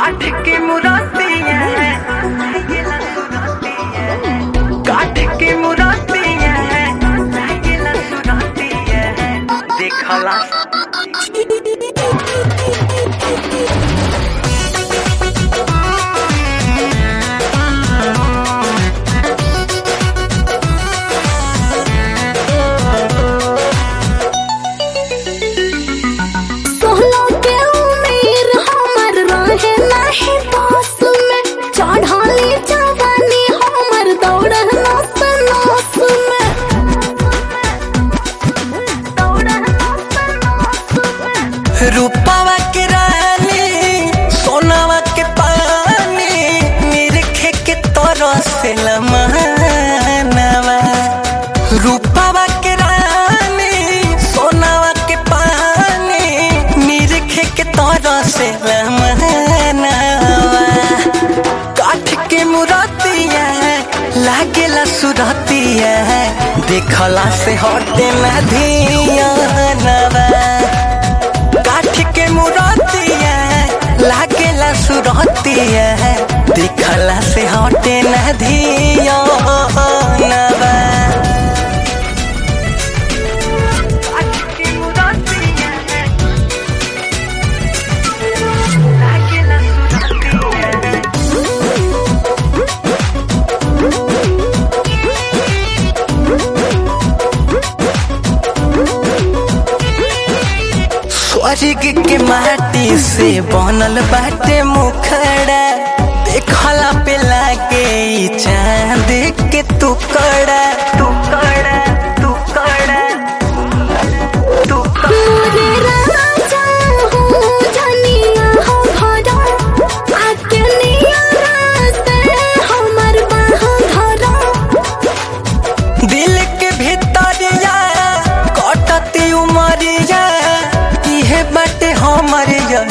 काठ के मुरातिया लागेला सुरातिया काठ के मुरातिया लागेला सुरातिया देखला सोहलो के उम्र हमर रहे नाही पास में चढ़ाली जवानी हमर दौड़ नस नस में दौड़ नस नस में रूपावा के रानी सोनावा के पानी निरखे के तरह से लमानवा रूपावा के रानी सोनावा के पानी निरखे के तरह से लमानवा काठ के मुरातिया लागेला सुरतिया देखला से हटे ना धियानवा काठ के मुरतिया लागेला सुरतिया दिखला से हटे न धिया स्वर्ग के माटी से बनल बाटे मुखड़ा देखला पे लागे ई चांद के टुकड़ा टुकड़ा टुकड़ा टुकड़ा मोरे राजा हो जनिया हो भरा आके निया रास्ते हमर बाह धरा दिल के भीतरिया कटती उमरिया इहे बाटे हमर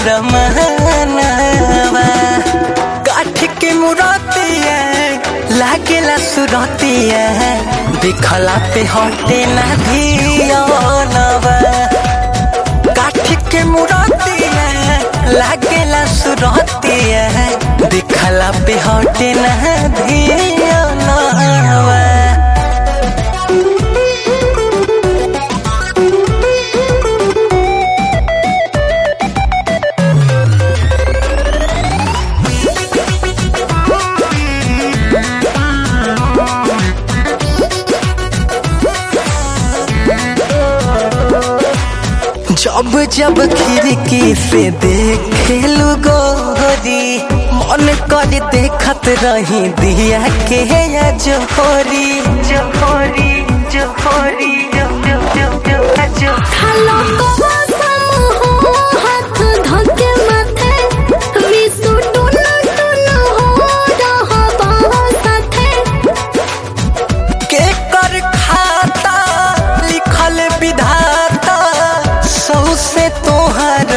रमनवा काठ के मुरतिया लागेला सुरतिया दिखला पे हटे ना धियानवा काठ के मुरतिया लागेला सुरतिया दिखला पे हटे ना धियानवा जब जब खिड़की से देखेलू गोरी मन कर देखत रही दिया के या जोहरी जोहरी जोहरी जो जो जो जो जो खालो को सम हो हाथ धके माथे विसु टुन टुन हो रहा बाह साथे के कर खाता लिखल विधाता सौ से तोहर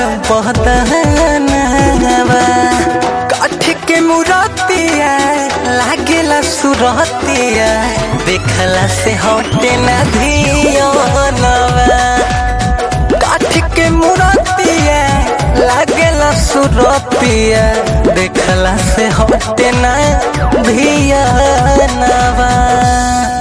बहदनवा काठ के मुरतिया लागेला सुरतिया देखला से हटे न धियानवा काठ के मुरतिया लागेला सुरतिया देखला से हटे न धियानवा